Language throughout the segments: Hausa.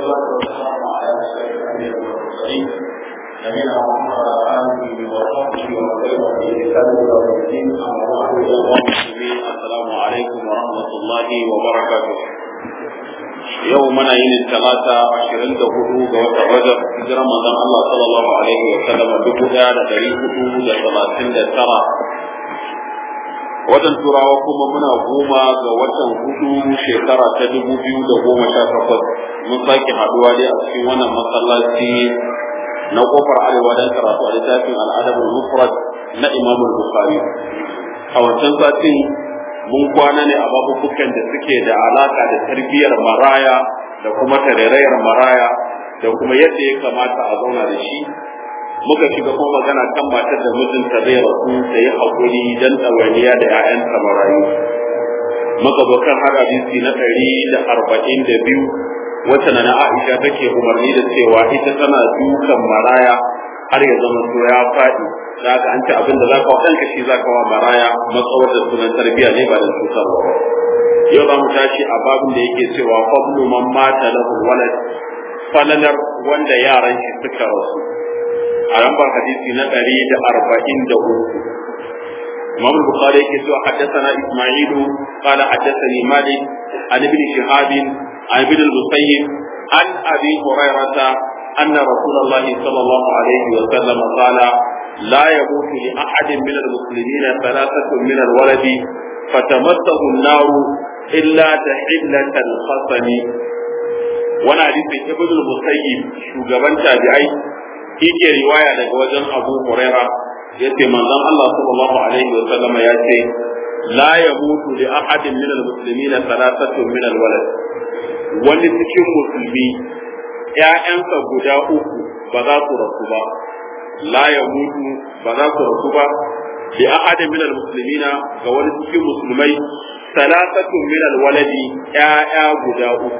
والصلاة والسلام على أشرف الأنبياء والمرسلين نبينا محمد وعلى آله وصحبه ومن تبعهم بإحسان إلى يوم الدين أما بعد أيها المسلمين السلام عليكم ورحمة الله وبركاته yau muna yin talata ashirin da hudu ga watan rajab hijiran manzon Allah sallallahu alaihi wa sallam dubu daya da dari hudu da talatin da tara watan turawa kuma muna goma ga watan hudu shekara ta dubu biyu da goma sha takwas mun sake haduwa dai a cikin wannan masallaci na kofar arewa don karatu a littafin al'adabul mufrad na imamul bukhari a wancan satin mun kwana ne a babubukan da suke da alaka da tarbiyyar maraya da kuma tarairayar maraya da kuma yadda ya kamata a zauna da shi muka shiga kuma magana kan matar da mijinta zai rasu da yi haƙuri don ɗawainiya da 'ya'yanta marayu muka zo kan har hadisi na ɗari da arba'in da biyu wacce na Aisha take umarni da cewa ita tana dukan maraya har ya zama to ya faɗi da ka an ci abin da zaka wa ɗanka shi zaka wa maraya matsawar da sunan tarbiyya ne ba da cutarwa ba yau za mu tashi a babin da yake cewa fadlu man mata lahu walad falalar wanda yaran shi suka rasu a lambar hadisi na ɗari da arba'in da uku imam bukhari yake cewa haddathana isma'ilu qala haddathani malik an ibn shihab an ibn al-musayyib an abi hurairah أن رسول الله صلى الله عليه وسلم قال لا يموت لأحد من المسلمين ثلاثة من الولد فتمسه النار إلا تحلة الخصم وانا حديث ابن المسيب shugaban tabi'ai yake riwaya daga wajen Abu Huraira yace manzon Allah sallallahu alaihi wa sallama yace la yamutu li ahadin min al-muslimina thalathatun min al-walad wani cikin musulmi ‘ya'yansa guda uku ba za su rasu ba, la ya mutu ba za su rasu ba, bi ahadin min muslimina ga wani cikin musulmai, salasatun min waladi ‘ya'ya guda uku.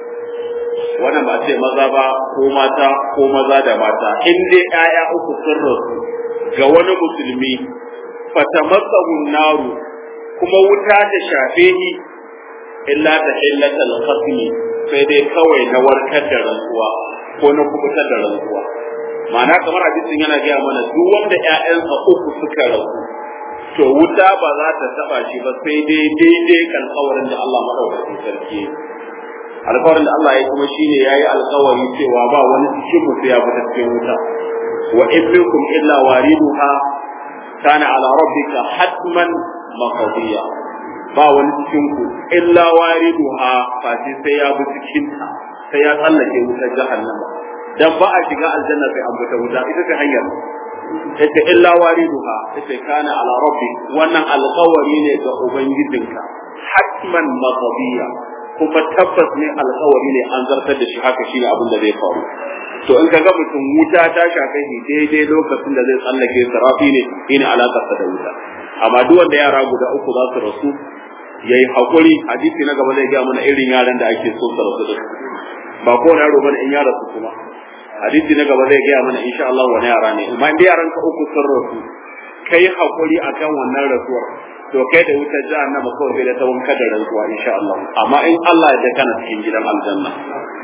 Wannan ba ce maza ba ko mata ko maza da mata, in dai ‘ya'ya uku sun rasu ga wani musulmi, fatamasahun naru kuma wuta ta shafe ni illa ta illatal khasmi sai dai kawai na warkar da rantsuwa ko na kubutar da rantsuwa ma'ana kamar hadisin yana gaya mana duk wanda ƴaƴansa uku suka rasu to wuta ba za ta taba shi ba sai dai daidai alƙawarin da Allah madaukakin sarki alƙawarin da Allah ya kuma shine yayi alƙawari cewa ba wani cikin mutu ya fita cikin wuta wa ibnukum illa wariduha kana ala rabbika hatman maqdiya ba wani cikin ku illa wariduha fati sai ya bi cikin ta sai ya tsallake wutar jahannama dan ba a shiga aljanna sai an fita wuta ita ce hanyar ita illa wariduha ita kana ala rabbi wannan alƙawari ne ga ubangijinka hatman maqdiya kuma tabbas ne alƙawari ne an zartar da shi haka shine abin da zai faru to in kaga mutum wuta ta shafe shi daidai lokacin da zai tsallake sarafi ne shine alakarsa da wuta amma duk wanda yara guda uku za su rasu yayi hakuri hadisi na gaba zai ga mana irin yaran da ake so su rasu da ba ko yaro bane in ya rasu kuma hadisi na gaba zai ga mana insha Allah wani yara ne amma in yaran ka uku sun rasu kai hakuri akan wannan rasuwar to kai da wutar jahannama kawai sai da ta wanka da rantsuwa insha Allah amma in Allah ya kana cikin gidan aljanna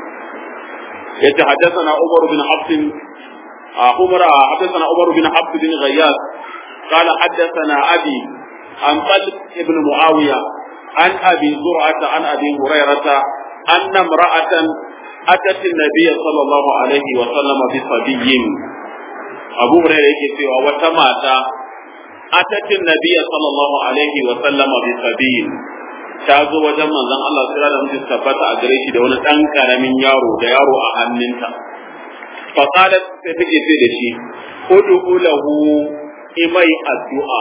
yace haddathana Umar bin Hafs Umar haddathana Umar bin Hafs bin Ghayyas قال حدثنا أبي عن طلق ابن معاوية عن أبي زرعة عن أبي هريرة أن امرأة أتت النبي صلى الله عليه وسلم بصبي أبو هريرة يكفي وتماتا أتت النبي صلى الله عليه وسلم بصبي ta zo wajen manzon Allah sura da mutum tabbata a gare shi da wani ɗan ƙaramin yaro da yaro a hannunta fa qalat sai take ce da shi ud'u lahu imai addu'a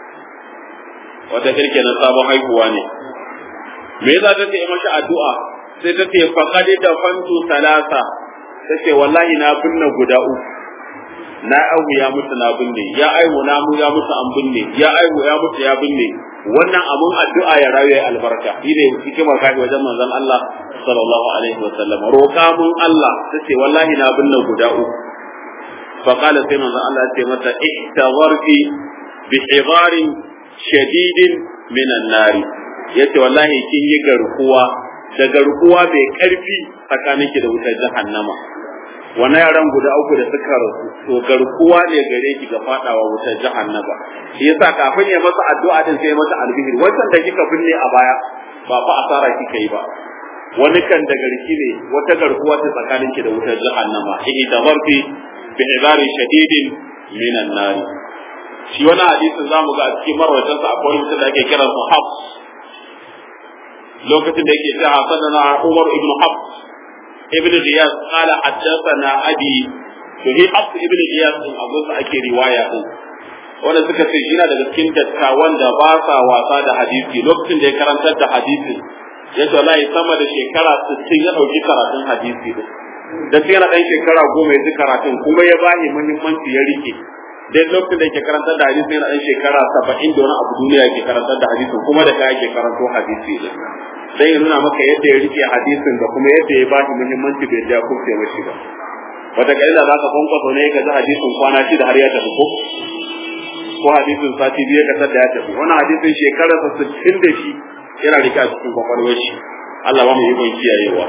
wata kirke na sabon haihuwa ne me yasa ta ce mashi addu'a sai ta ce faqad da fantu salasa ta ce wallahi na binne guda uku na aihu ya mutu na binne ya aihu na mu ya mutu an binne ya aihu ya mutu ya binne wannan abun addu'a ya rayu ya albarka shine hikimar kai wajen manzon Allah sallallahu alaihi wasallam roƙa mun Allah tace wallahi na binne guda uku fa qala sai manzon Allah ya ce mata ihtazarti bi hidarin shadidin minan nari yace wallahi kin yi garkuwa da garkuwa mai karfi tsakaninki da wutar jahannama wannan yaran guda uku da suka rasu to garkuwa ne gare ki ga fadawa wutar jahannama shi yasa kafin ya masa addu'a din sai masa albihir wancan da kika binne a baya ba fa asara kika yi ba wani kan da garki ne wata garkuwa ta tsakanin ki da wutar jahannama ihi tabarti bi ibari shadidin minan nar shi wani hadisin zamu ga a cikin marwatan sa akwai mutum da ake kira su Hafs lokacin da yake cewa sanana Umar ibn Hafs ibn Riyas qala haddathana abi to hi Hafs ibn Riyas din abun sa ake riwaya din wanda suka ce shi na daga cikin dattawan da ba sa wasa da hadisi lokacin da ya karantar da hadisin ya ce wallahi sama da shekara 60 ya dauki karatun hadisi din da sai yana dan shekara goma ya ji karatun kuma ya bani muhimmanci ya rike dai lokacin da yake karantar da hadisi yana dan shekara 70 da wani abu duniya yake karantar da hadisi kuma da kai yake karanto hadisi din sai ya nuna maka yadda ya rike hadisin da kuma yadda ya bani muhimmanci bai da kuke mashi ba wata kalila za ka kwankwaso ne ka ji hadisin kwana shida har ya tafi ko ko hadisin sati biyu ka tada ya tafi wannan hadisin shekararsa 60 da shi yana rike a cikin kwakwalwar shi Allah ba mu yi kon kiyayewa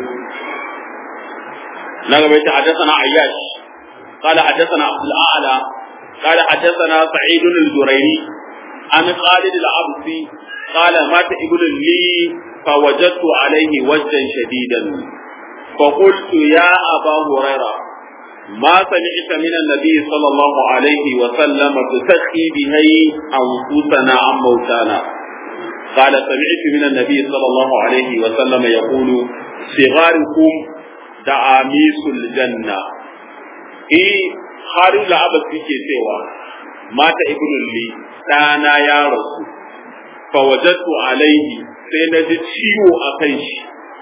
na gaba ta hadathana ayyash قال حدثنا عبد الاعلى قال حدثنا سعيد الجريري عن خالد العبسي قال مات ابن لي فوجدت عليه وجدا شديدا فقلت يا ابا هريره ما سمعت من النبي صلى الله عليه وسلم تسخي به انفسنا عن موتانا قال سمعت من النبي صلى الله عليه وسلم يقول صغاركم دعاميس الجنة إيه خارج العبد في سوى مات ابن لي ɗana ya rasu fawajattu alaihi sai na ji ciwo a kan shi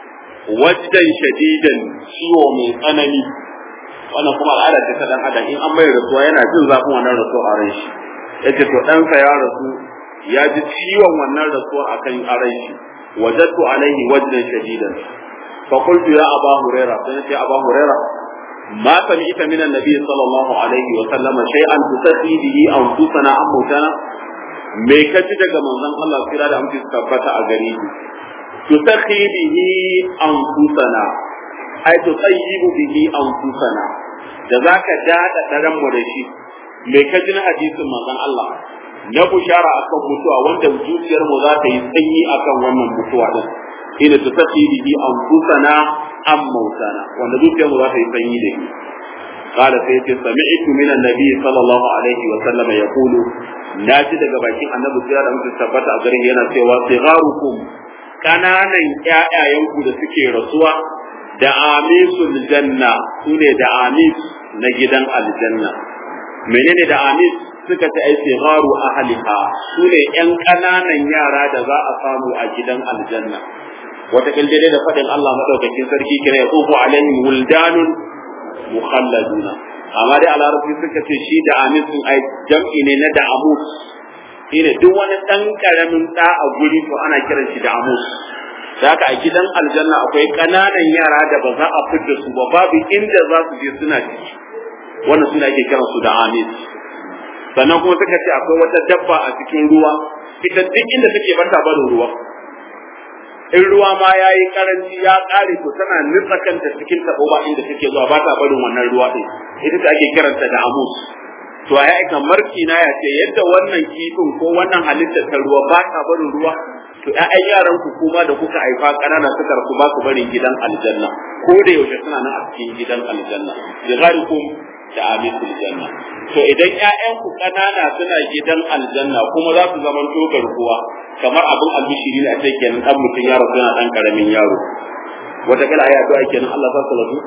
wajdan shadidan ciwo mai tsanani wannan kuma al'ada ce ta dan adam in an mai rasuwa yana jin zafin wannan rasuwa a ran shi yace to ɗansa ya rasu ya ji ciwon wannan rasuwa a kan ran shi wajattu alaihi wajdan shadidan fa qultu ya aba huraira sai ce aba huraira ma sami'ta min annabi sallallahu alaihi wa sallam shay'an tusaqi bihi anfusana am mutana me ka ji daga manzon Allah kira da amince tabbata a gare shi tusaqi bihi anfusana ai tusayyibu bihi anfusana da zaka dada daren mu da shi me ka ji na hadisin manzon Allah na bushara akan mutuwa wanda zuciyar mu za ta yi sanyi akan wannan mutuwa din ina tusaqi bihi anfusana am mautana wanda zuciyar mu za ta yi sanyi da shi قال سيتي سمعت من النبي صلى الله عليه وسلم يقول ناجي daga bakin annabi sai da mutum tabbata a garin yana cewa sigarukum kananan ƴaƴayenku da suke rasuwa da amisul janna sune da amis na gidan aljanna menene da amis suka ce ai sigaru ahliha sune ƴan kananan yara da za a samu a gidan aljanna wata kaljade da faɗin Allah madaukakin sarki kira ya tsofu alaihim wuldanun mukhalladuna amma dai a larabci suka ce shi da amin sun ai jam'i ne na da amus shine duk wani dan karamin da a guri to ana kiran shi da amus haka a gidan aljanna akwai kananan yara da ba za a fitar su ba babu inda za su je suna ciki wannan suna ake kiran su da amin sannan kuma suka ce akwai wata dabba a cikin ruwa ita duk inda take bata barin ruwa in ruwa ma ya yi karanci ya ƙare to tana nutsa kanta cikin taɓo ba inda take zuwa ba ta barin wannan ruwa ɗin ita ce ake kiranta da amus to a aika marki na ya ce yadda wannan kifin ko wannan halittar ta ruwa ba ta barin ruwa to ƴaƴan yaran ku kuma da kuka haifa ƙanana suka rasu ba ku barin gidan aljanna ko da yaushe suna nan a cikin gidan aljanna bi da amisul janna to idan ƴaƴan ku ƙanana suna gidan aljanna kuma za su zama to garkuwa kamar abin albishiri ne a ce kenan dan mutum yaro suna dan karamin yaro wata kala aya to ake nan Allah sa su lafu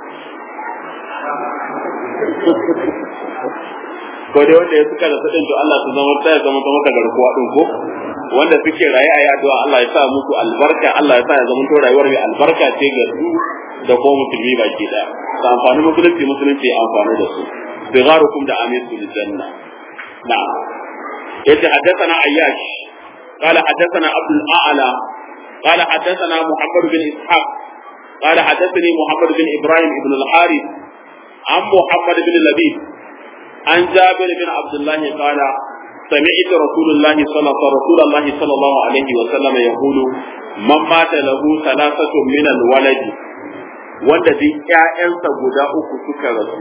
ko dai wanda ya suka da sadin to Allah su zama ta zama ta maka garkuwa din ko wanda suke raye a yaduwa Allah ya sa muku albarka Allah ya sa ya zama to rayuwar mai albarka ce ga su da ko musulmi baki daya da amfani musulunci musulunci ya amfani da su sigarukum da amisul janna na'am yace haddathana ayyash قال حدثنا عبد الاعلى قال حدثنا محمد بن اسحاق قال حدثني محمد بن ابراهيم بن الحارث عن محمد بن لبيد عن جابر بن عبد الله قال سمعت رسول الله صلى رسول الله صلى الله عليه وسلم يقول من مات له ثلاثة من الولد wanda duk ƴaƴansa guda uku suka rasu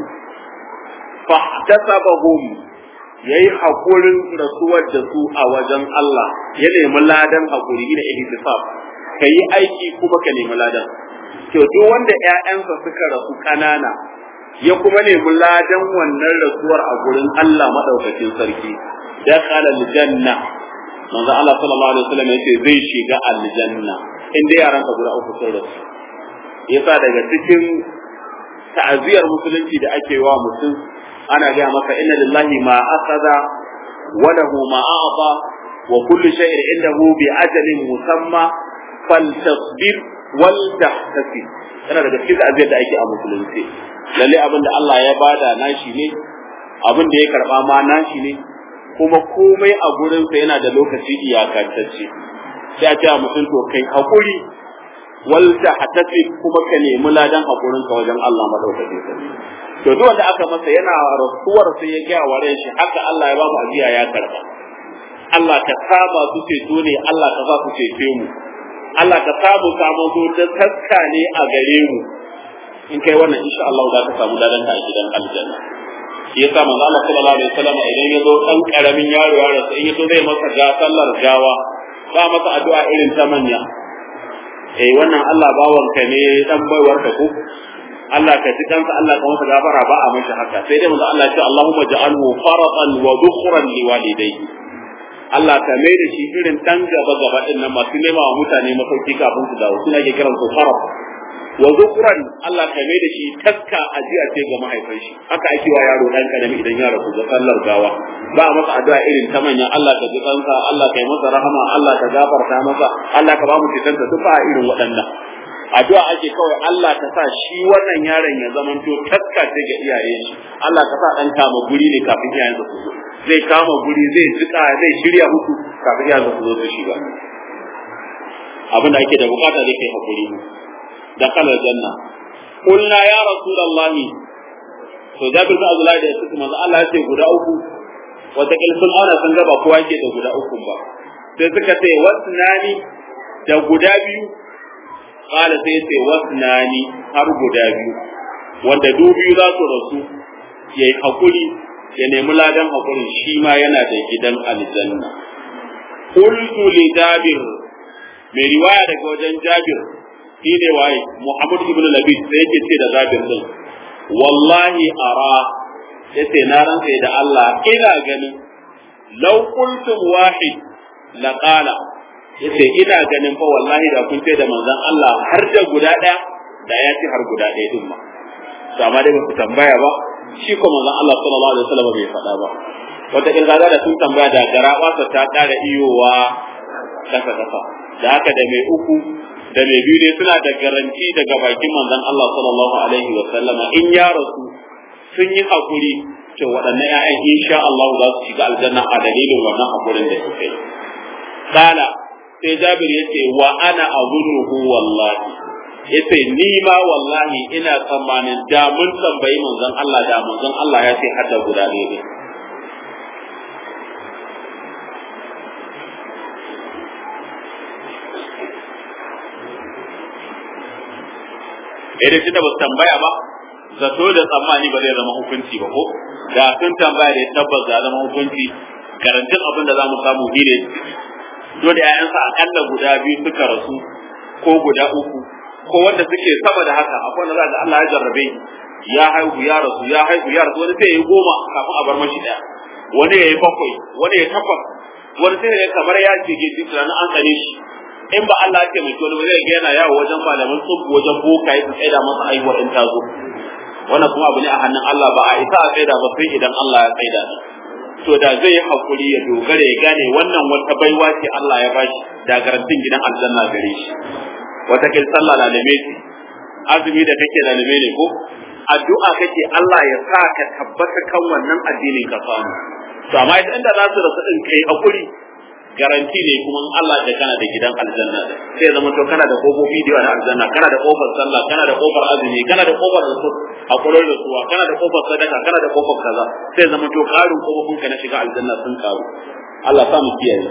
fahtasabahum yayi hakurin rasuwar da su a wajen Allah ya nemi ladan hakuri da ihtisab kai aiki kuma ka nemi ladan to duk wanda ƴaƴansa suka rasu kanana ya kuma nemi ladan wannan rasuwar a gurin Allah madaukakin sarki dakhala aljanna manzo Allah sallallahu alaihi wasallam yace zai shiga aljanna inda yaran ka guda uku sun rasu yasa daga cikin ta'aziyar musulunci da ake wa mutum ana ga maka inna lillahi ma akhadha wa lahu ma a'ta wa kullu shay'in indahu bi ajalin musamma faltasbir wal tahtasib yana daga cikin ta'aziyar da ake a musulunci lalle abinda Allah ya bada nashi ne abin da ya karba ma nashi ne kuma komai a gurinsa yana da lokaci iyakantacce sai a ce a mutum to kai hakuri wal tahtasib kuma ka nemi ladan hakurin ka wajen Allah madaukakin sarki to duk wanda aka masa yana rasuwar sai ya ga wa shi haka Allah ya ba mu ajiya ya karba Allah ka saba su ceto ne Allah ka sa su cece mu Allah ka samu samu su da taska ne a gare mu in kai wannan insha Allah za ka samu ladan ka a gidan aljanna shi yasa manzo Allah sallallahu alaihi wasallam idan ya zo dan karamin yaro ya rasu in ya zo zai masa ga sallar gawa ba masa addu'a irin ta manya eh wannan Allah bawanka ne dan baiwar ka ko Allah ka ji kansa Allah ka masa gafara ba a mashi haka sai dai manzo Allah ya ce Allahumma ja'alhu faratan wa dhukhran liwalidayhi Allah ka mai da shi irin dan gaba gaba din nan masu nema wa mutane masauki kafin su dawo suna ke kiran su farat wa zukuran Allah ka mai da shi taska ajiya ce ga mahaifin shi haka ake wa yaro dan karami idan ya rasu ga sallar gawa ba a masa addu'a irin ta manya Allah ka ji kansa Allah ka yi masa rahama Allah ka gafarta masa Allah ka ba mu citanta duk ba irin waɗannan addu'a ake kawai Allah ka sa shi wannan yaron ya zamanto taska ce ga iyaye shi Allah ka sa dan kama guri ne kafin iyayen su zo zai kama guri zai jika zai shirya musu kafin iyayen su zo su shiga abin da ake da bukata dai kai hakuri دخل الجنة قلنا يا رسول الله to Jabir bin Abdullah da yake manzo Allah ya ce guda uku wata kilfin auna sun ga ba kowa yake da guda uku ba sai suka ce wasnani da guda biyu qala sai ce wasnani har guda biyu wanda du biyu za su rasu yayi hakuri ya nemi ladan hakurin shi ma yana da gidan aljanna qultu li Jabir mai riwaya daga wajen Jabir shi ne waye Muhammad ibn Labid sai yake ce da Jabir din wallahi ara yace na rantsa da Allah ina ganin law qultum wahid la qala yace ina ganin fa wallahi da kun ce da manzon Allah har da guda daya da ya ci har guda daya din ma to amma dai ba ku tambaya ba shi ko manzon Allah sallallahu alaihi wasallam bai faɗa ba wata kirgaza da sun tambaya da garaba ta kara iyowa kasa kasa da haka da mai uku da mai biyu ne suna da garanti daga bakin manzon Allah sallallahu alaihi wa sallama in ya rasu sun yi hakuri to waɗannan ƴaƴan insha Allah za su shiga aljanna a dalilin wannan hakurin da suka yi kala sai Jabir yace wa ana azunnuhu wallahi yace ni ma wallahi ina tsammanin da mun tambayi manzon Allah da manzon Allah ya ce hadda guda ne idan shi da ba tambaya ba zato da tsammani ba zai zama hukunci ba ko da sun tambaya da tabbas za zama hukunci garantin abin da za mu samu shi ne dole ƴaƴansa akalla guda biyu suka rasu ko guda uku ko wanda suke sama da haka akwai wanda za ga Allah ya jarrabe ya haihu ya rasu ya haihu ya rasu wani sai ya yi goma kafin a bar mashi ɗaya wani ya yi bakwai wani ya takwas wani sai ya kamar ya ce ke tunanin an tsane shi in ba Allah ya taimaki wani ba zai ga yana yawo wajen malaman tsubu wajen boka ya tsaida masa aihuwar in ta zo wannan kuma abu ne a hannun Allah ba a isa a tsaida ba sai idan Allah ya tsaida ni to da zai yi hakuri ya dogara ya gane wannan wata baiwa ce Allah ya bashi da garantin gidan aljanna gare shi wata kin sallah lalime ce azumi da kake lalime ne ko addu'a kake Allah ya sa ka tabbata kan wannan addinin ka samu to amma idan da za su rasu din kai hakuri garanti ne kuma in Allah da kana da gidan aljanna sai ya zama to kana da kofofi da yawa na aljanna kana da kofar sallah kana da kofar azumi kana da kofar da hakurin da suwa kana da kofar sadaka kana da kofar kaza sai ya zama to karin kofofin ka na shiga aljanna sun karu Allah sa mu kiyaye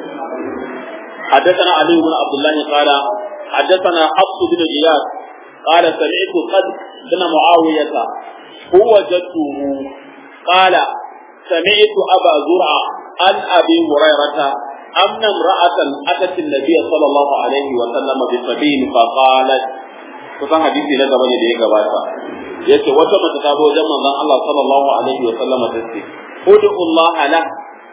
حدثنا علي بن عبد الله قال حدثنا حفص بن غياث قال سمعت قد بن معاوية هو جده قال سمعت أبا زرعة عن أبي هريرة أن امرأة أتت النبي صلى الله عليه وسلم بسبيل فقالت kusan hadisi na gaba ne da ya gabata yace wata mace ta zo wajen manzon Allah sallallahu alaihi wa sallama ta ce ud'u Allah la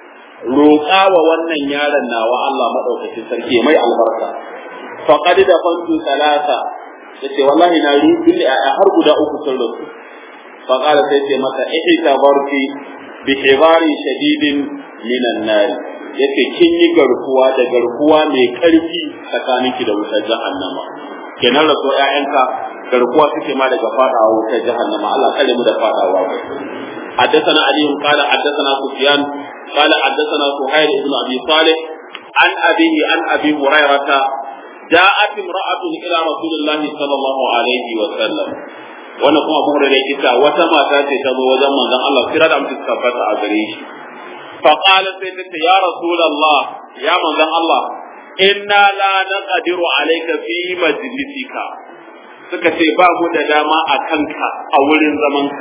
roƙa wa wannan yaron nawa Allah madaukakin sarki mai albarka faqad da fantu salasa yace wallahi na rubi a har guda uku sun rasu faqala sai ce mata ihta barki bi hibari shadidin minan nar yace kin yi garkuwa da garkuwa mai karfi tsakaninki da wutar jahannama kenan raso ƴaƴanka garkuwa suke ma daga fadawa wutar jahannama Allah kare mu da fadawa حدثنا علي قال حدثنا سفيان قال حدثنا سهيل بن ابي صالح عن ابيه عن ابي هريره جاءت امراه الى رسول الله صلى الله عليه وسلم wannan kuma abu da kita wata mata ce ta zo wajen manzon Allah kira da mutum tabbata a gare shi fa qala sai ta ce ya rasulullah ya manzon Allah inna la naqdiru alayka fi majlisika suka ce ba mu da dama a kanka a wurin zamanka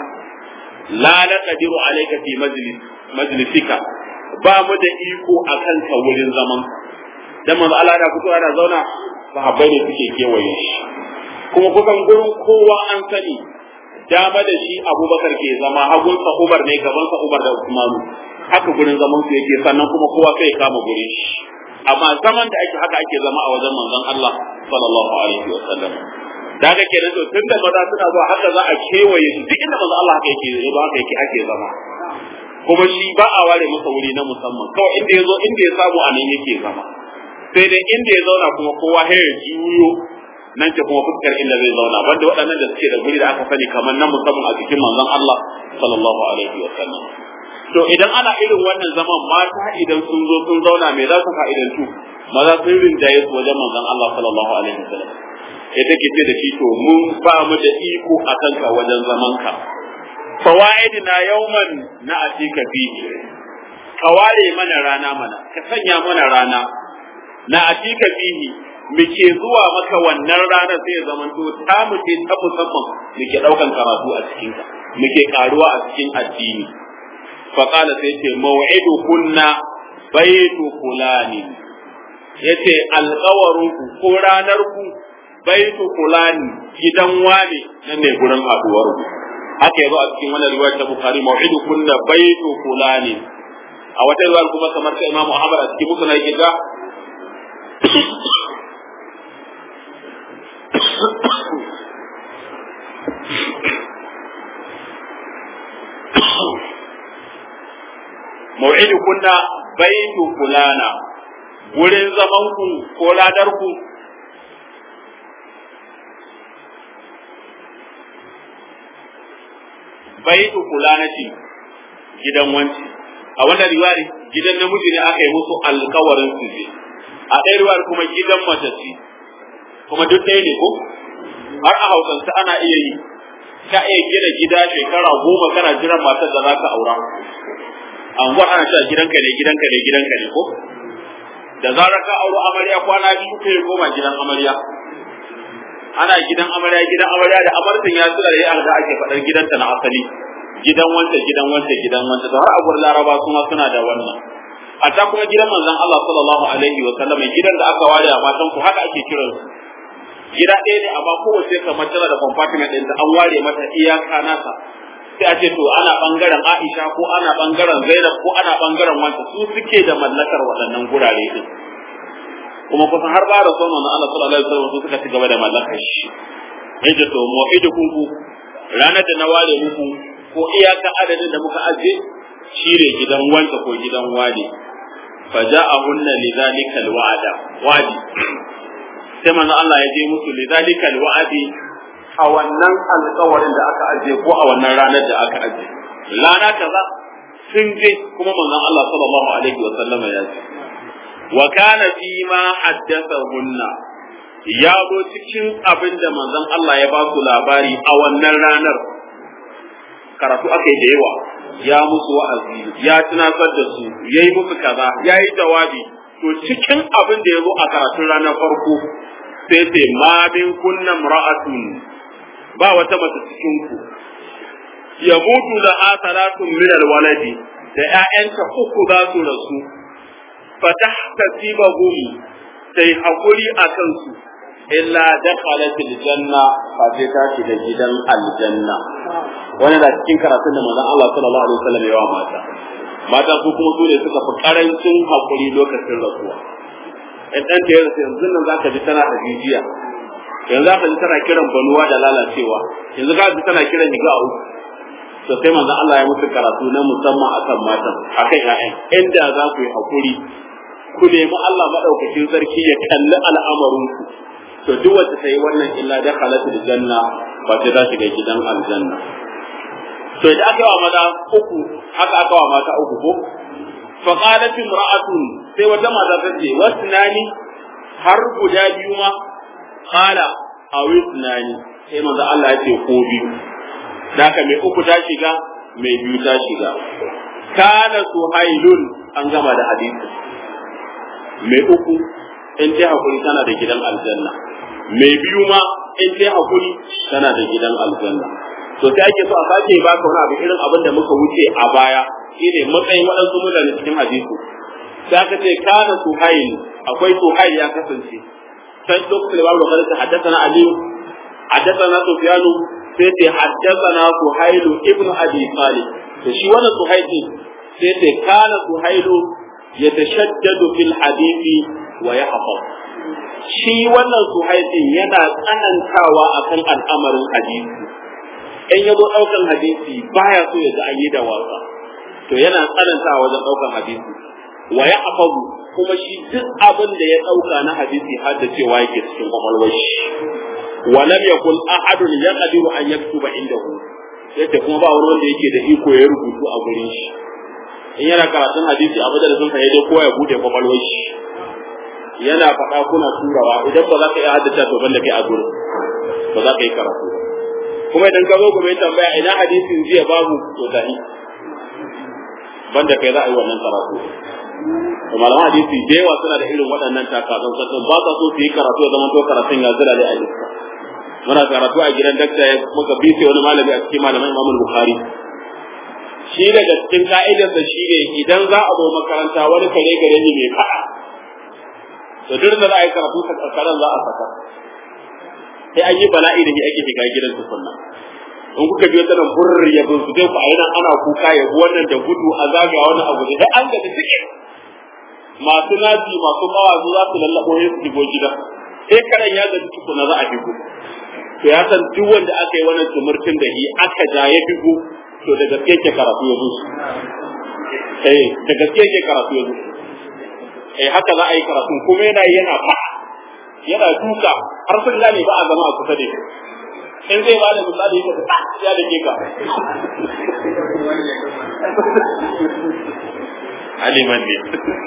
la naqdiru alayka fi majlis majlisika ba mu da iko a kanka wurin zamanka dan manzo Allah da fito ana zauna sahabbai ne suke kewaye shi kuma kusan gurin kowa an sani dama da shi abubakar ke zama hagunsa ubar ne gabansa ubar da usmanu haka gurin zaman su yake sannan kuma kowa sai ya kama gurin shi amma zaman da ake haka ake zama a wajen manzon Allah sallallahu alaihi wa sallam da haka kenan to tun da maza suna zuwa haka za a kewaye shi duk inda manzon Allah haka yake ba haka yake ake zama kuma shi ba a ware masa wuri na musamman kawai inda ya zo inda ya samu a nan yake zama sai dai inda ya zauna kuma kowa ya juyo nan ce kuma fuskar inda zai zauna banda waɗannan da suke da guri da aka sani kamar nan musamman a cikin manzon Allah sallallahu alaihi wa sallam to idan ana irin wannan zaman mata idan sun zo sun zauna me za su fa'idantu maza sun rinjaye su wajen manzon Allah sallallahu alaihi wa sallam sai take ce da shi to mun ba mu da iko a kanka wajen zaman ka fawaidina yawman na atika fihi ka ware mana rana mana ka sanya mana rana na atika fihi muke zuwa maka wannan ranar sai ya zamanto ta muke ta musamman muke daukan karatu a cikin ka muke karuwa a cikin addini fa qala sai ce maw'idu kunna baitu fulani yace alƙawarin ku ko ranar ku baitu fulani gidan wane nan ne gurin haduwar ku haka yazo a cikin wannan riwayar ta bukhari maw'idu kunna baitu fulani a wata riwayar kuma kamar ta imamu ahmad a cikin musnad yake ga mau'idu kunna baitu fulana wurin zaman ku ko ladar ku baitu fulanati gidan wanci a wannan riwaya gidan namiji ne aka yi musu alkawarin su je a ɗaya riwayar kuma gidan mace ce kuma duk ɗaya ne ko har a hausance ana iya yi ka iya gina gida shekara goma kana jiran matar da za ka aura anguwar ana cewa gidanka ne gidanka ne gidanka ne ko da zarar ka auro amarya kwana biyu kai koma gidan amarya ana gidan amarya gidan amarya da amartin ya tura da ya alga ake faɗar gidanta na asali gidan wanda gidan wanda gidan wanda to har a gurin laraba kuma suna da wannan a ta kuma gidan manzon Allah sallallahu alaihi wa sallam gidan da aka ware a matan ku haka ake kiransu gida ɗaya ne amma kowace kamar tana da compartment ɗinta an ware mata iyaka nasa sai a ce to ana bangaren Aisha ko ana bangaren Zainab ko ana bangaren wanda su suke da mallakar waɗannan gurare din kuma kusan har ba da son manzon Allah sallallahu alaihi wasallam su suka ci gaba da mallakar shi yace to mu'idukum ku ranar da na ware muku ko iyaka adadin da muka aje shine gidan wanda ko gidan wani faja'ahunna lidhalika alwa'da wadi sai manzo Allah ya je musu lidhalika alwa'di a wannan alƙawarin da aka aje ko a wannan ranar da aka aje rana kaza sun je kuma manzon Allah sallallahu alaihi wa sallam ya ce wa kana fi ma haddathahunna ya zo cikin abin da manzon Allah ya ba su labari a wannan ranar karatu aka yi da yawa ya musu wa'azi ya tunatar da su ya yi musu kaza ya yi jawabi to cikin abin da ya zo a karatun ranar farko sai ce ma min kunna ra'atun ba wata mace cikin ku ya mutu da asalatun min alwaladi da ƴaƴanta uku za su rasu fatahtasibahum sai hakuri a kansu illa dakhalat aljanna fa sai ta shiga gidan aljanna wani da cikin karatun da manzon Allah sallallahu alaihi wasallam ya wa mata mata su kuma su ne suka fi karancin hakuri lokacin rasuwa in dan da yanzu yanzu nan zaka ji tana hajijiya yanzu zaka ji tana kiran banuwa da lalacewa yanzu zaka ji tana kiran higa a uku to sai manzon Allah ya musu karatu na musamman akan matan akan ƴaƴan inda za ku yi hakuri ku nemi Allah madaukakin sarki ya kalli al'amarinku to duk wacce ta yi wannan illa da halatul janna ba sai za shiga gidan aljanna to idan aka wa maza uku haka aka wa mata uku ko fa qalat imra'atun sai wata mata ta ce wasnani har guda biyu ma qala awisnani sai manzo Allah ya ce ko biyu daka mai uku ta shiga mai biyu ta shiga kana suhailun an gama da hadisi mai uku in dai hakuri tana da gidan aljanna mai biyu ma in dai hakuri tana da gidan aljanna to sai ake so a sake baka wani abu irin abin da muka wuce a baya shine matsayin waɗansu mutane cikin hadisi sai aka ce kana suhail akwai suhail ya kasance sai lokacin da babu lokacin da haddathana ali haddathana sufyanu sai ce haddathana suhail ibnu abi talib to shi wannan suhail sai ce kana suhail yatashaddadu fil hadisi wa yahfaz shi wannan suhaifin yana tsanantawa akan al'amarin hadisi in ya zo ɗaukan hadisi baya so ya ga an yi da wasa to yana tsanantawa wajen ɗaukan hadisi wa ya afazu kuma shi duk abin da ya ɗauka na hadisi har da cewa yake cikin kwakwalwar shi wa lam yakun ahadun yaqdiru an yaktuba indahu yace kuma ba wani wanda yake da iko ya rubutu a gurin shi in yana karatun hadisi a madarasin sa dai kowa ya bude kwakwalwar shi yana faɗa kuna turawa idan ba za ka iya haddace to banda kai a gurin ba za ka yi karatu kuma idan ka zo gobe tambaya ina hadisin jiya babu to tahi banda kai za a yi wannan karatu to malaman hadisi da yawa suna da irin waɗannan takazan sassan ba sa so su yi karatu ya zama to karatun ya zira a iska muna karatu a gidan dakta ya muka bi sai wani malami a cikin malaman imam bukhari shi daga cikin ka'idarsa shi ne idan za a zo makaranta wani kare gare ni mai faɗa to duk da za a yi karatu ta karkaran za a saka sai an yi bala'i da ke ake shiga gidan tukunna in kuka biyo tana burr ya bin su dai ku a nan ana kuka ya wannan da gudu a zagaya wani abu da an ga da suke masu nazi masu mawazu za su lallabo ya su shigo gida sai karan ya ga tukuna za a shigo to ya san duk wanda aka yi wannan tumurtin da shi aka ja ya shigo to da gaske ke karatu ya zo eh da gaske ke karatu ya zo eh haka za a yi karatu kuma yana yana fa yana duka har sun gane ba a zama a kusa da shi in zai ba da misali ya ta ya da ke ka aliman ne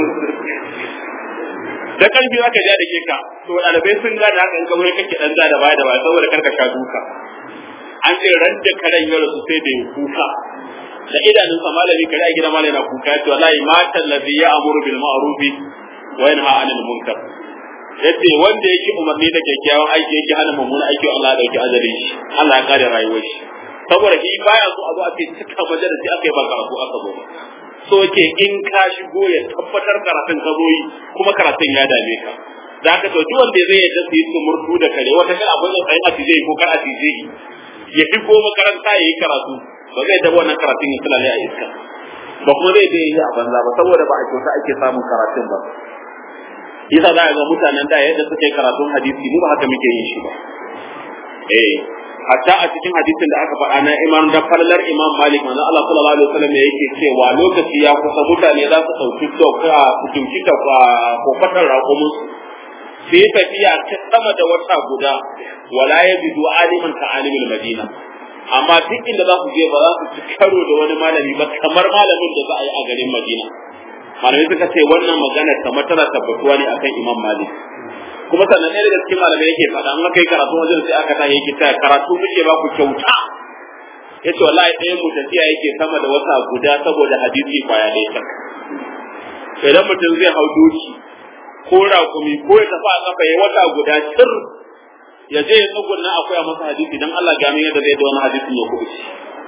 da karfi za ka ja da ke ka to ɗalibai sun gane haka in ka wuri kake ɗan da baya da baya saboda karka sha duka an ce ran da karen ya rasu sai da ya kuka da idanun sa malami kare a gidan malami na kuka ya ce wallahi matan ladhi ya amuru bil ma'rufi wa yanha 'anil munkar yace wanda yake umarni da kyakkyawan aiki yake hana mummunan aiki Allah ya dauki ajalin shi Allah ya kare rayuwar shi saboda shi baya so a zo a ce cika majalisi aka yi ba karatu aka zo ba so ke in ka shigo ya tabbatar karatun ka zo yi kuma karatun ya dame ka da haka to duk wanda zai yadda su yi murtu da kare wata kan abin da tsayin a tije ko kar a tije ya shigo makaranta ya yi karatu ba zai taba wannan karatun ya tulale a iska ba kuma zai je yi a banza ba saboda ba a kyauta ake samun karatun ba yasa za a ga mutanen da yadda suke karatun hadisi mu ba haka muke yin shi ba eh hatta a cikin hadisin da aka faɗa na imam da fallar imam malik manzo Allah sallallahu alaihi wasallam yake cewa lokaci ya kusa mutane za su dauki doka su kimci ta ko fatar raƙumin su sai tafiya ta sama da wata guda wala yabidu aliman ka alimul madina amma duk inda za su je ba za su ci karo da wani malami ba kamar malamin da za a yi a garin madina malamai suka ce wannan magana kamar tana tabbatuwa ne akan imam malik kuma sannan ɗaya daga cikin malamai yake faɗa an kai karatu wajen sai aka tashi yake taya karatu muke ba ku kyauta ya ce wallahi ɗayan mu tafiya yake sama da wata guda saboda hadisi kwaya ɗaya ta idan mutum zai hau doki ko raƙumi ko ya tafi a kafa ya wata guda cir ya je ya tsugunna akwai a masa hadisi dan Allah ga min yadda zai da wani hadisin ya kubuce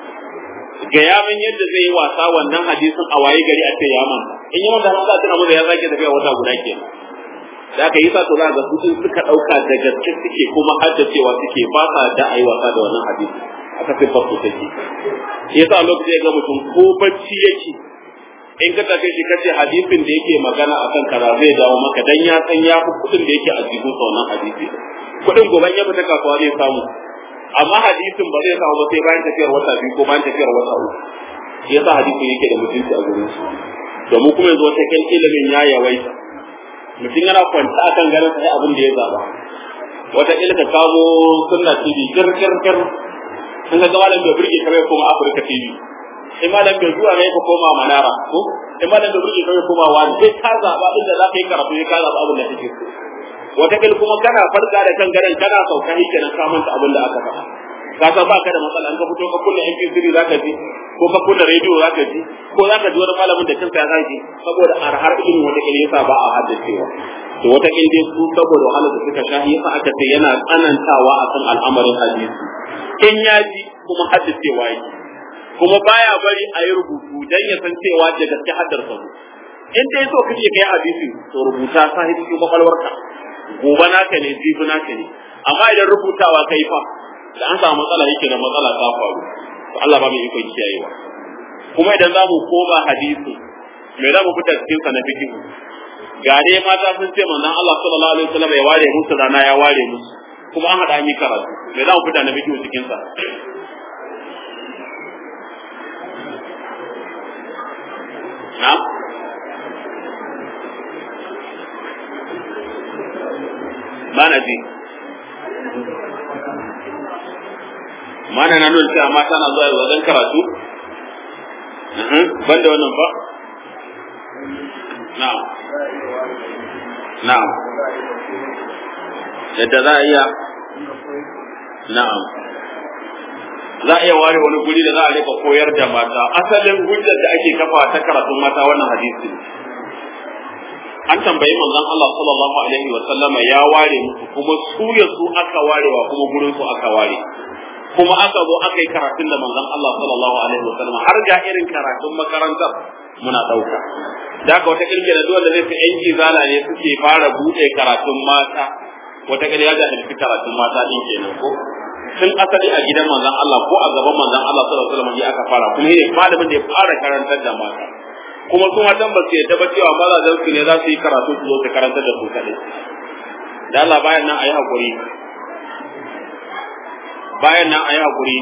ga ya min yadda zai yi wasa wannan hadisin a waye gari a ce ya manta in yi wanda har za tuna maza ya zage tafiya wata guda kenan da aka yi sa to za ga su suka ɗauka da gaske suke kuma haddacewa suke ba sa da ayi wasa da wannan hadisi aka fi fasu take yasa lokacin ya ga mutum ko bacci yake in ka tafi shi kace hadisin da yake magana akan kaza zai dawo maka dan ya san ya fi kudin da yake a cikin sa wannan hadisi kudin gobe ya fita kasuwa zai samu amma hadisin ba zai samu ba sai bayan tafiyar wata biyu ko bayan tafiyar wata uku shi yasa hadisin yake da mutunci a gurin su domin kuma yanzu wata kan ilimin ya yawaita mutum yana kwanta akan garin sai abin da ya zaba wata ilka kamo sunna tv kir kir kir sun ga malam bai burge kamar kuma afirka tv in malam bai zuwa ne ka koma manara ko in malam bai burge kamar koma wani sai ka zaba inda za ka yi karatu sai ka zaba abin da kake so wata kil kuma kana farka da kan garin kana sauka shi kenan ka manta abin da aka faɗa ka san ba ka da matsala an ka fito ka kunna MP3 za ka ji ko ka kunna radio za ka ji ko za ka ji wani malamin da kansa ya zaki saboda arhar ilimin wata kil yasa ba a haddacewa to wata kil dai su saboda wahalar da suka sha yasa aka ce yana tsanantawa akan al'amarin hadisi in ya ji kuma haddacewa yake kuma baya bari a yi rubutu dan ya san cewa da gaske haddar sa in dai so kake kai hadisi to rubuta sa cikin kwakwalwarka gobe naka ne jibi naka ne amma idan rubutawa kai fa da an samu matsala yake da matsala ta faru to Allah ba mai ikon kiyayewa kuma idan za mu koma hadisi me za mu fita cikin sa na fikihu ga dai mata sun ce manzon Allah sallallahu alaihi wasallam ya ware musu rana ya ware musu kuma an hada an yi karatu me za mu fita na fikihu cikin sa na ba na ji mana na nuna cewa mata na zuwa wajen karatu ban da wannan ba na'am na'am yadda za a iya na'am za a iya ware wani guri da za a rika koyar da mata asalin hujjar da ake kafa ta karatun mata wannan hadisi an tambayi manzon Allah sallallahu alaihi wa sallama ya ware musu kuma su ya su aka warewa kuma gurin su aka ware kuma aka zo aka yi karatun da manzon Allah sallallahu alaihi wa sallama har ga irin karatun makarantar muna dauka da haka wata kirki da dole zai fi yan izala ne suke fara bude karatun mata wata kirki ya ga karatun mata din kenan ko tun asali a gidan manzon Allah ko a gaban manzon Allah sallallahu alaihi wa sallama aka fara kuma ne malamin da ya fara karantar da mata kuma su matan ba su yadda ba cewa mazajen su ne za su yi karatu su zo su karantar da su kaɗai da Allah bayan nan a yi haƙuri bayan nan a yi haƙuri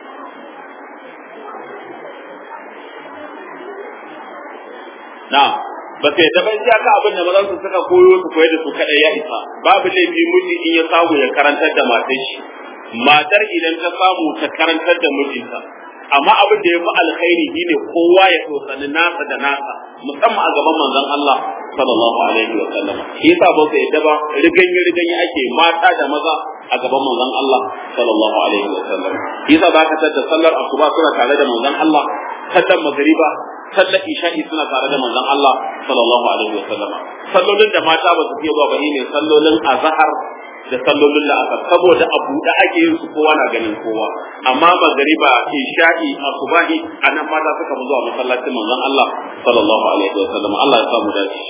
na ba su yadda ba in ka abin da mazan su suka koyo su koyar da su kaɗai ya isa babu laifi miji in ya samu ya karantar da matar shi matar idan ta samu ta karantar da mijinta amma abin da ya fi alkhairi shine kowa ya tsosani nasa da nasa musamman a gaban manzon Allah sallallahu alaihi wa sallam shi yasa ba su yadda ba riganyi riganyi ake mata da maza a gaban manzon Allah sallallahu alaihi wa sallam shi yasa za ka tada sallar asuba suna tare da manzon Allah sallar magriba sallar isha'i suna tare da manzon Allah sallallahu alaihi wa sallam sallolin da mata ba su fiye zuwa ba ne sallolin azhar da sallolin la'asar saboda abu da ake yin su kowa na ganin kowa amma magariba isha'i asubahi anan mata suka mu zuwa masallacin manzon Allah sallallahu alaihi wa sallam Allah ya sa mu dace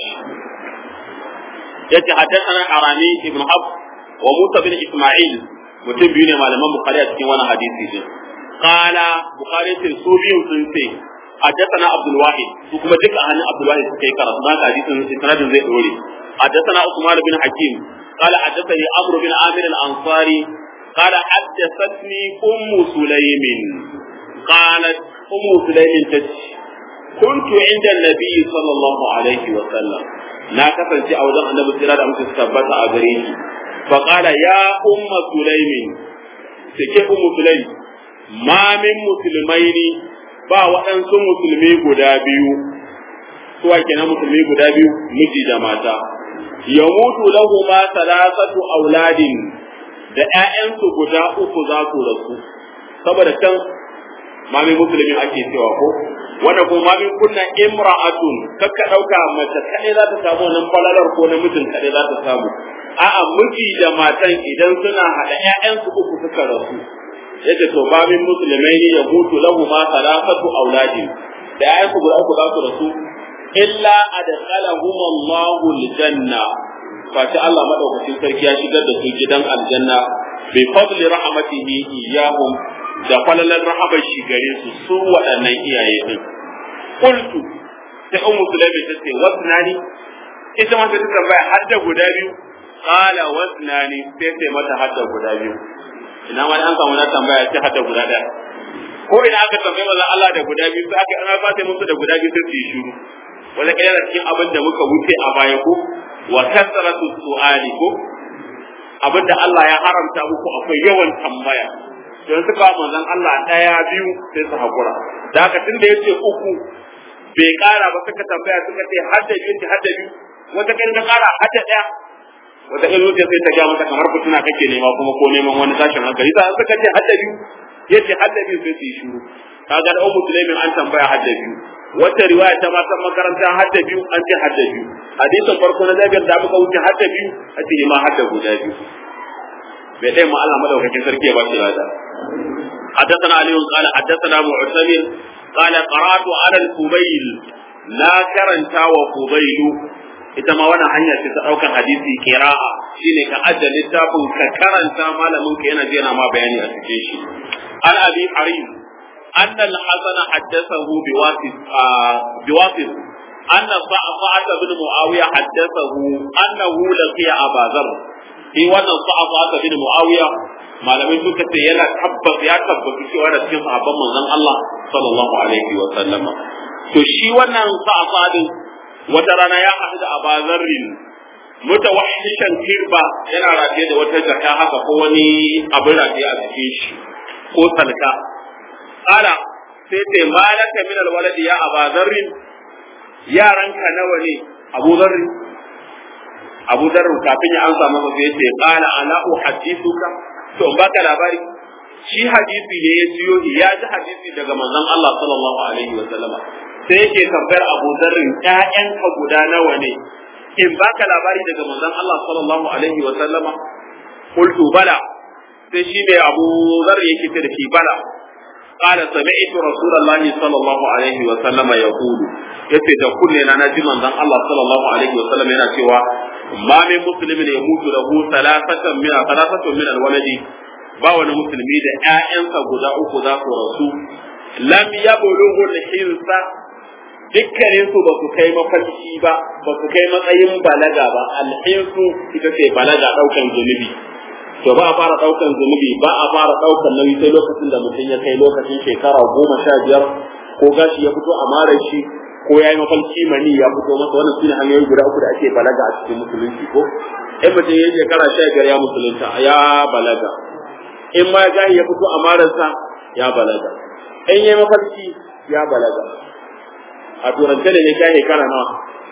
yace haddathana arani ibn hab wa musa bin isma'il mutum biyu ne malaman bukhari a cikin wannan hadisi din qala bukhari sun su biyun sun ce حدثنا عبد الواحد وكما دك عن عبد الواحد كي قرأ ما حديث سند زي دوري حدثنا عثمان بن حكيم قال حدثني عمرو بن عامر الانصاري قال حدثتني ام سليم قالت ام سليم تجي كنت عند النبي صلى الله عليه وسلم na kasance a wajen annabi sira da mutum tabbata a gare shi fa qala ya umma sulaimin take ummu sulaim ma min musulmaini ba waɗansu musulmi guda biyu suwa kenan musulmi guda biyu miji da mata yamutu lahuma thalathatu auladin da ƴaƴansu guda uku za su rasu saboda can mami musulmin ake cewa ko wanda ko mami kunna imra'atun kakka dauka mace kadai za ta samu nan falalar ko namijin kadai za ta samu a'a miji da matan idan suna hada ƴaƴansu uku suka rasu yace to babin musulmai ne ya mutu lahu ma salafatu auladin da ƴaƴansu guda uku za su rasu illa adkhalahum Allahu aljanna fati Allah madaukakin sarki ya shigar da su gidan aljanna bi fadli rahmatihi iyahum da falalan rahabar shi gare su su waɗannan iyaye din qultu sai ummu sulaimi ta ce wasnani ita ma ta tambaya har da guda biyu qala wasnani sai sai mata har da guda biyu ina ma an samu na tambaya sai har da guda ɗaya ko ina aka tambaye maza Allah da guda biyu sai aka ana fata musu da guda biyu sai su yi shiru wanda kai yana cikin abin da muka wuce a baya ko wa kasratu su'ali ko abin da Allah ya haramta muku akwai yawan tambaya don suka manzon Allah daya biyu sai su hakura da haka tunda yace uku bai kara ba suka tambaya suka ce har da biyu har da biyu wata kai ka kara har da daya wata kai zuciya sai ta ga mata kamar fituna kake nema kuma ko neman wani tashin hankali sai suka ce har da biyu yace har da biyu sai su yi shiru kaga da ummu sulaimin an tambaya har da biyu wata riwaya ta matan makaranta har da biyu an ce har da biyu hadisin farko na zabiyar da muka wuce har da biyu a ce ma har da guda biyu bai dai ma Allah madaukakin sarki ya ba shi lada حدثنا علي قال حدثنا معتمر قال قرات على الفضيل لا كرنتا وفضيل ita ma wannan hanya ce ta daukan hadisi qira'a shine ka ajja littafin ka karanta malamin ka yana jera ma bayani a cikin shi an abi harim anna al-hasan haddathahu biwasif biwasif anna sa'at bin muawiya haddathahu annahu laqiya aba dharr shi wannan sa'at bin muawiya malamai suka ce yana tabbas ya tabbatu cewa da cikin sahabban manzon Allah sallallahu alaihi wa sallama to shi wannan sa'at wata rana ya haɗu da abazarrin mutawahhishan kirba yana rataye da wata jaka haka ko wani abin rataye a cikin shi ko salka ala sai ce malaka min alwaladi ya abazarrin yaranka nawa ne abu zarri abu zarri kafin ya amsa masa sai ce qala ala uhaddithuka to in baka labari shi hadisi ne ya jiyo ya ji hadisi daga manzon Allah sallallahu alaihi wa sallama sai yake tambayar Abu Zarrin ƴaƴanka guda nawa ne in baka labari daga manzon Allah sallallahu alaihi wa sallama qultu bala sai shi ne Abu Zarr yake ce da shi bala qala sami'tu rasulullahi sallallahu alaihi wa sallama yaqulu yace da kunne na naji manzon Allah sallallahu alaihi wa sallam yana cewa ma min muslimin yamutu lahu thalathatan min thalathatun min alwaladi ba wani musulmi da ƴaƴansa guda uku za su rasu lam yablughu al-hinsa dukkanin su ba su kai mafarki ba ba su kai matsayin balaga ba alhinsu ita ce balaga daukan zunubi to ba a fara daukan zunubi ba a fara daukan nauyi sai lokacin da mutum ya kai lokacin shekara goma sha biyar ko gashi ya fito a mara shi ko ya yi mafarki mani ya fito masa wannan sune hanyoyi guda uku da ake balaga a cikin musulunci ko in mutum ya yi shekara sha biyar ya musulunta ya balaga in ma gashi ya fito a mararsa ya balaga in ya yi mafarki ya balaga a turance da ne sha shekara nawa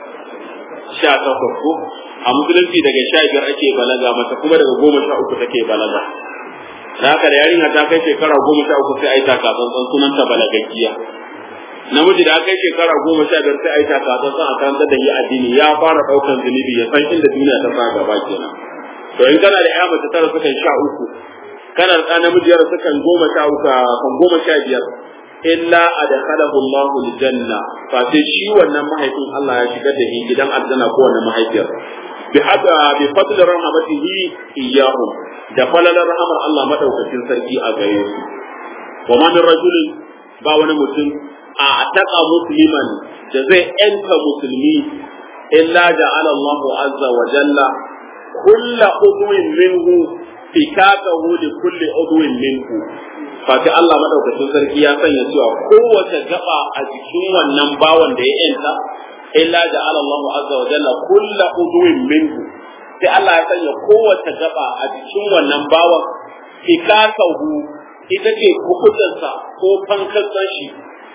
sha takwas ko a musulunci daga sha biyar ake balaga mata kuma daga goma sha uku take balaga da haka da yarinya ta kai shekara goma sha uku sai a yi takatsantsan sunanta balagaggiya namiji da aka yi shekara goma sha biyar sai a yi takatsantsan a kan da yi addini ya fara ɗaukan zunubi ya san inda duniya ta sa gaba kenan to in kana da ya mace tara sukan sha uku kana da ɗan namiji yara sukan goma sha uku kan goma sha biyar illa adkhalahu Allah aljanna fa sai shi wannan mahaifin Allah ya shigar da shi gidan aljanna ko wannan mahaifiyar bi hada bi fadli rahmatihi iyyahum da falalar rahmar Allah madaukakin sarki a gare su wa ma min rajulin ba wani mutum a ataka musliman da zai yanka musulmi illa ja'ala Allah azza wa jalla kullu udwin minhu fikakahu li kulli udwin minhu fati Allah madaukakin sarki ya sanya cewa kowace gaba a jikin wannan bawan da ya yanta illa ja'ala Allah azza wa jalla kullu udwin minhu sai Allah ya sanya kowace gaba a jikin wannan bawan fikakahu ita ce kukutansa ko fankatsan shi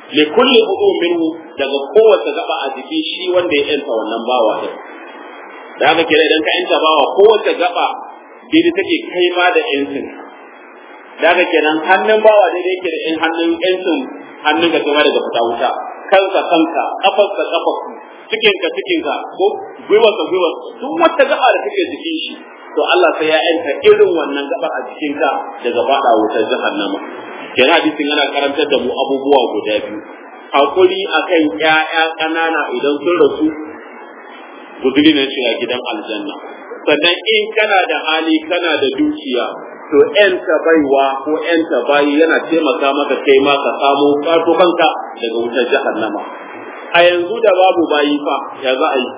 li kulli udu minhu daga kowace gaba a jiki shi wanda ya yanta wannan bawa din da haka kira idan ka yanta bawa kowace gaba daidai take kai ma da yancin da haka kenan hannun bawa daidai yake da in hannun yancin hannun ka kuma daga fita wuta kansa kanka kafarsa kafarku cikinka cikinka ko gwiwarsa gwiwar duk wata gaba da take jikin shi to Allah sai ya yanta irin wannan gaba a jikinka daga fada wutar jahannama kenan hadisin yana karantar da mu abubuwa guda biyu hakuri akan ƴaƴa ƙanana idan sun rasu guduri ne shiga gidan aljanna sannan in kana da hali kana da dukiya to ƴanta baiwa ko ƴanta bayi yana taimaka maka kai ma ka samu ƙato kanka daga wutar jahannama a yanzu da babu bayi fa ya za a yi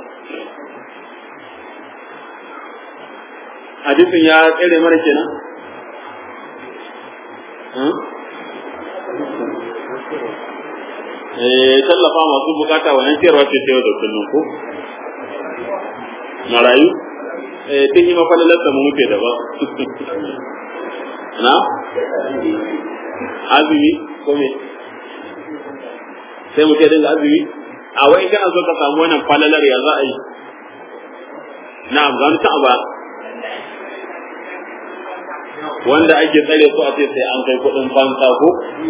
hadisin ya tsere mana kenan eh tallafa masu bukata wannan ciyarwa ce ta yau da kullum ko marayu eh tun yi mafalalar da mu muke da ba na azumi ko me sai mu ce dinga azumi a wai kana so ka samu wannan falalar ya za a yi na'am ga ta ba wanda ake tsare su a ce sai an kai kuɗin fansa ko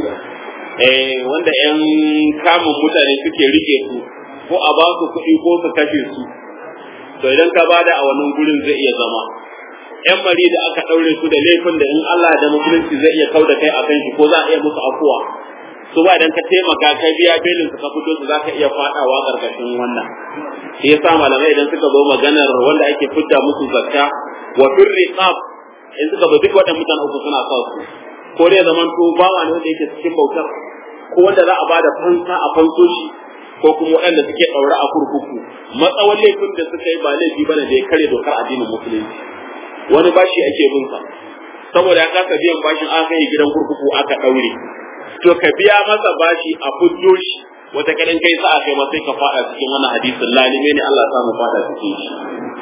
eh wanda yan kamun mutane suke rike su ko a ba su kuɗi ko su kashe su to idan ka bada a wannan gurin zai iya zama yan mari da aka ɗaure su da laifin da in Allah da musulunci zai iya kauda kai akan shi ko za a iya musu afuwa su ba idan ka taimaka kai biya belin su ka fito su za ka iya faɗawa ƙarƙashin wannan shi yasa malamai idan suka zo maganar wanda ake fidda musu zakka wa firriqab in suka zo duk waɗannan mutane uku suna sa su ko dai zaman to bawa ne wanda yake cikin bautar ko wanda za a bada fansa a fanso shi ko kuma waɗanda suke ɗaure a kurkuku matsawar laifin da suka yi ba laifi bane da ya kare dokar addinin musulunci wani bashi ake bin sa saboda ya kasa biyan bashin aka yi gidan kurkuku aka ɗaure to ka biya masa bashi a fuddo shi wata kadan kai sa kai ma sai ka fada cikin wannan hadisin lalime ne Allah ya samu fada cikin shi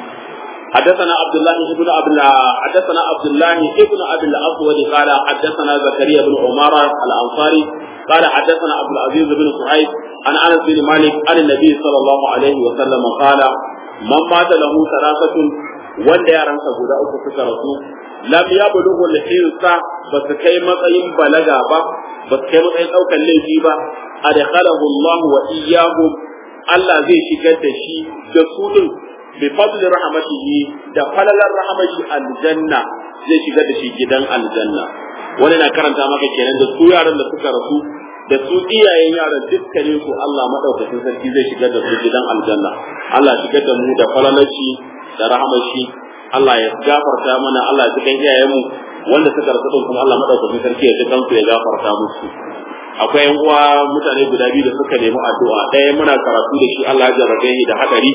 حدثنا عبد الله بن عبد حدثنا عبد الله بن ابي الاسود قال حدثنا زكريا بن عمارة الانصاري قال حدثنا عبد العزيز بن صهيب عن انس بن مالك عن النبي صلى الله عليه وسلم قال من مات له ثلاثة wanda yaransa guda uku suka rasu lam ya bulughu al-hinsa ba su kai matsayin balaga ba ba su kai matsayin daukan laifi ba adkhalahu Allah wa iyyahum Allah zai shigar da shi da su din bi fadli rahmatihi da falalar rahmati aljanna zai shigar da shi gidan aljanna wani na karanta maka kenan da su yaran da suka rasu da su iyayen yaran dukkanin su Allah madaukakin sarki zai shigar da su gidan aljanna Allah shigar da mu da falalaci da rahamashi Allah ya gafarta mana Allah ya kan iyayenmu wanda suka rasu din kuma Allah madaukakin sarki ya dukan su ya gafarta musu akwai yan uwa mutane guda biyu da suka nemi addu'a ɗaya muna karatu da shi Allah ya jarrabe shi da hadari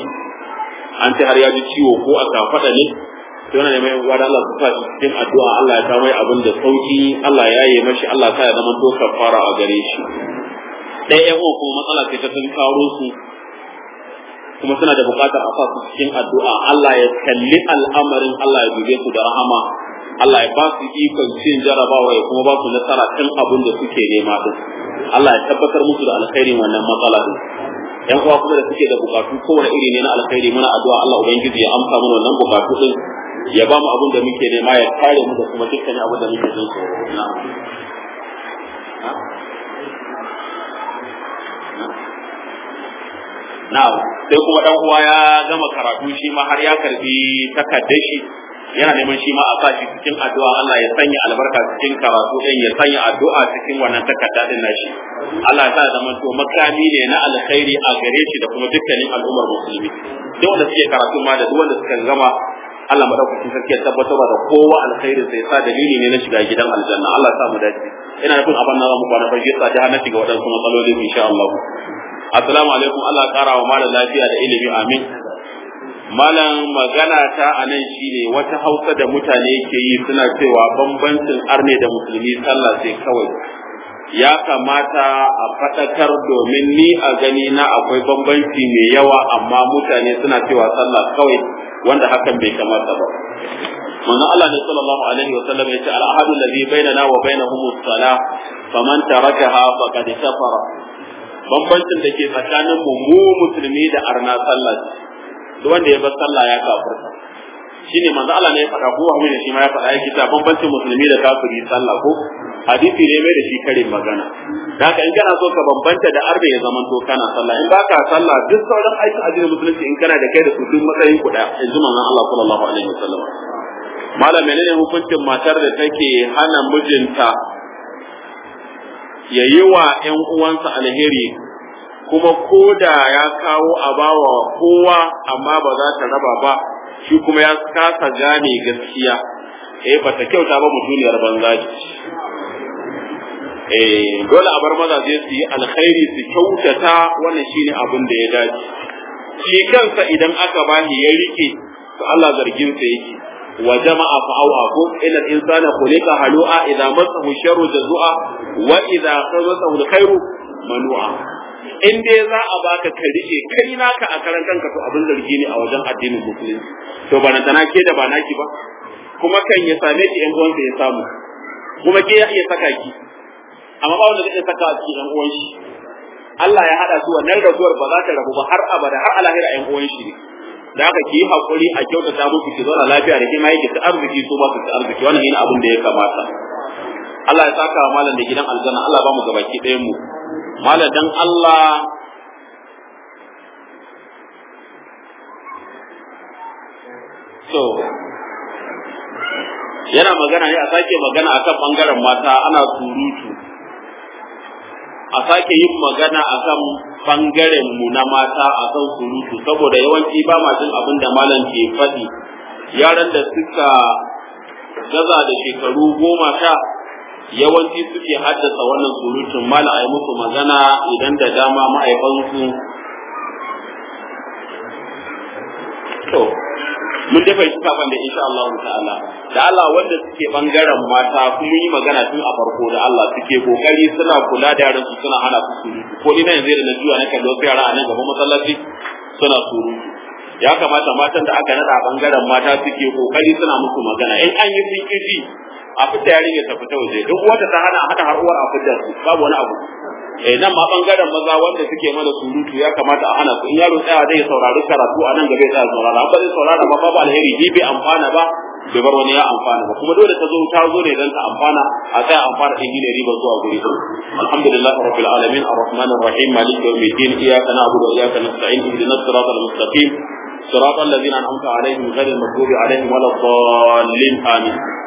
an ce har ya ji ciwo ko a kafada ne to yana neman yan uwa da Allah su sa shi cikin addu'a Allah ya kawo mai abin da sauki Allah ya yi mashi Allah ta ya zama to kafara a gare shi ɗaya yan uwa kuma matsala ce ta sun karo su kuma suna da bukatar a sa su cikin addu'a Allah ya kalli al'amarin Allah ya dube su da rahama Allah ya ba su ikon cin jarabawa ya kuma ba su nasara kan abin da suke nema din Allah ya tabbatar musu da alkhairin wannan matsala din yan uwa kuma da suke da bukatu kowane iri ne na alkhairi muna addu'a Allah ubangiji ya amsa mana wannan bukatu din ya ba mu abin da muke nema ya kare mu da kuma dukkanin abin da muke jin tsoro na'am na'am sai kuma dan uwa ya gama karatu shi ma har ya karbi takaddar shi yana neman shi ma a sa shi cikin addu'a Allah ya sanya albarka cikin karatu din ya sanya addu'a cikin wannan takarda din nashi Allah ya sa zaman to makami ne na alkhairi a gare shi da kuma dukkanin al'ummar musulmi duk wanda suke karatu ma da duk wanda suka gama Allah madaukakin sarki ya tabbatar da kowa alkhairi sai sa dalili ne na shiga gidan aljanna Allah ya sa mu dace ina nufin abin nan mu kwana farki sa ta hana shiga wadansu matsaloli insha Allah assalamu alaikum Allah ya kara wa malam lafiya da ilimi amin malam magana ta a nan shine wata hausa da mutane ke yi suna cewa bambancin arne da musulmi sallah sai kawai ya kamata a faɗakar domin ni a gani na akwai bambanci mai yawa amma mutane suna cewa sallah kawai wanda hakan bai kamata ba manzo Allah ne sallallahu alaihi wa sallam yace al ahadu alladhi bainana wa bainahum as-salah faman tarakaha faqad kafara bambancin da ke tsakanin mu mu musulmi da arna sallah duk wanda ya bar sallah ya kafirta shine manzo Allah ne ya faɗa ko Muhammad shi ma ya faɗa yake ta bambancin musulmi da kafiri sallah ko hadisi ne mai da shi karin magana haka in kana so ka bambanta da arda ya zaman to kana sallah in baka sallah duk sauran aikin addinin musulunci in kana da kai da su duk matsayin ku da yanzu manzon Allah sallallahu alaihi wasallam malam menene hukuncin matar da take hana mijinta ya yi wa ‘yan uwansa alheri kuma ko da ya kawo a bawa kowa amma ba za ta raba ba shi kuma ya kasa gane gaskiya eh ba ta kyauta ba mutuniyar banza eh dole a bar mazaje su yi alkhairi su kyautata wannan shine abin da ya dace shi kansa idan aka bashi ya rike to Allah zargin sa yake wa jama'a fa au'a ko ila insana khuliqa halu'a idza masahu sharru jazua wa idza khazahu alkhairu manu'a in dai za a baka ka rike kai naka a karan kanka to abin zargi ne a wajen addinin musulunci to ba na tana ke da ba naki ba kuma kan ya same ki yan uwansa ya samu kuma ke ya iya saka ki amma ba wanda zai saka a cikin yan uwan shi Allah ya hada su wannan rasuwar ba za ta rabu ba har abada har alahira yan uwan shi ne da haka ki yi hakuri a kyautata musu ki zauna lafiya da kima yake ta arziki su ba su ta arziki wannan yana abin da ya kamata Allah ya saka wa malam da gidan aljanna Allah ba mu gabaki ɗayan mu malam dan Allah so yana magana ne a sake magana akan bangaren mata ana surutu a sake yin magana akan bangaren mu na mata akan surutu saboda yawanci ba ma jin abin da malam ke faɗi yaran da suka gaza da shekaru goma sha yawanci suke haddasa wannan surutun malam a yi musu magana idan da dama ma'aikansu to mun dafa shi kafan da insha Allah ta'ala da Allah wanda suke bangaren mata kuma yi magana tun a farko da Allah suke kokari suna kula da yaran su suna hana su surutu ko ina yanzu da na juya na kallo sai yara a nan gaban masallaci suna surutu ya kamata matan da aka nada bangaren mata suke kokari suna musu magana in an yi sun kifi a fita yarinya ta fita waje duk wata ta hana hada har uwar a fitar su babu wani abu eh nan ma bangaren maza wanda suke mana surutu ya kamata a hana su in yaro tsaya zai saurari karatu a nan gaba ya tsaya saurara ba zai saurara ba babu alheri ni bai amfana ba bai bar wani ya amfana ba kuma dole ta zo ta zo ne dan ta amfana a tsaya amfana din ne riba zuwa guri alhamdulillah rabbil alamin arrahmanir rahim maliki yawmiddin iyyaka na'budu wa iyyaka nasta'in ihdinas siratal mustaqim صراط الذين أنعمت عليهم غير المغضوب عليهم ولا الضالين آمين